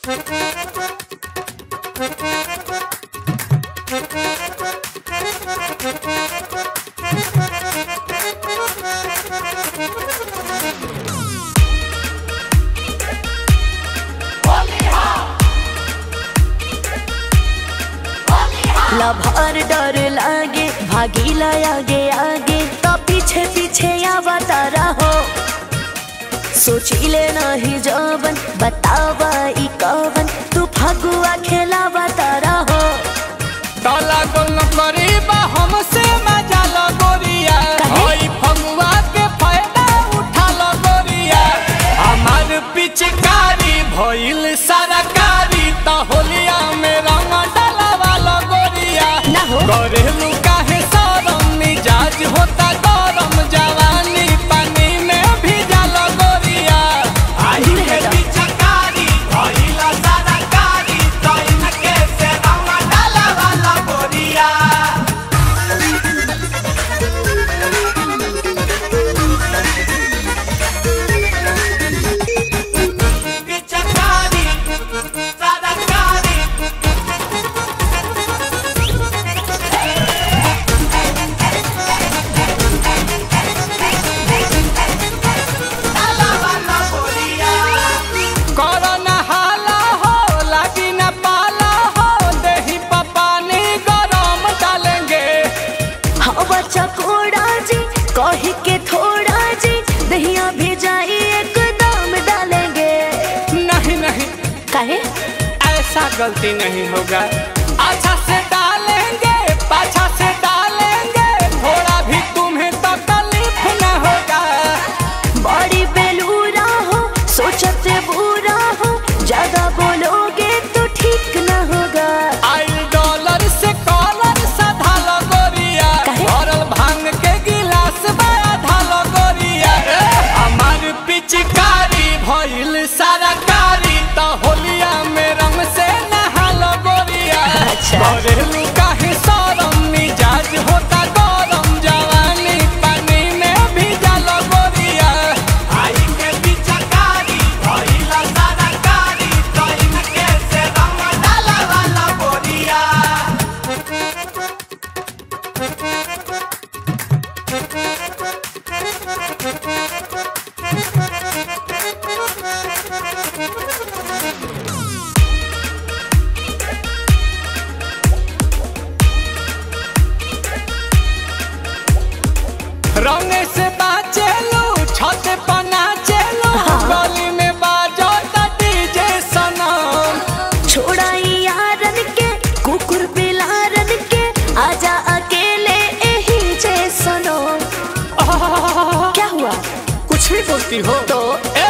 Lover डर लागे भागीला आगे आगे तो पीछे पीछे आवता रहो सोचिले नहीं जवन बतावा ई कवन तू फगुआ खेलावता रहो काला गोल करीबा हमसे मजा लगोरिया काहे? ओई फगुआ के फायदा उठा लगोरिया हमार पिचकारी भइल सरकारी त होलिया में रंग डलावा लगोरिया ना हो। करेलू काहे सरम मिजाज होता गरम जवानी पानी में भीजा लगोरिया आई दूर के हटो। पिचकारी भइल सरकारी त इनके से रंग डलावा लगोरिया पिचकारी सरकारी करना हाला हो लागी न पाला हो दही पानी गरम डालेंगे हवा चकोड़ा जी कही के थोड़ा जी दहिया भेजाई एकदम डालेंगे नहीं नहीं काहे ऐसा गलती नहीं होगा अच्छा से डालेंगे पाछा से डालेंगे थोड़ा भी तुम्हें तकलीफ न होगा बड़ी बेलूरा हो सोचते बुरा हो ज्यादा बोलोगे तो ठीक न होगा आई डॉलर से कॉलर साधा लगोरिया काहे? भरल भांग के गिलास बड़ा धालो गोरिया हमार पिचकारी भइल सरकारी त होलिया में रंग से नहालो गोरिया अच्छा। करेलू काहे सरम मिजाज होता गरम जवानी पानी में भीजा लगोरिया आई के पिचकारी भइल सरकारी त इनके से रंग डाला लगोरिया रंग से बाचेलू छत पना चेलू गली में बाजो डीजे सनम छोड़ाई यारन के कुकुर बिलारन के आजा अकेले यही जे सुनो क्या हुआ कुछ भी बोलती हो तो ए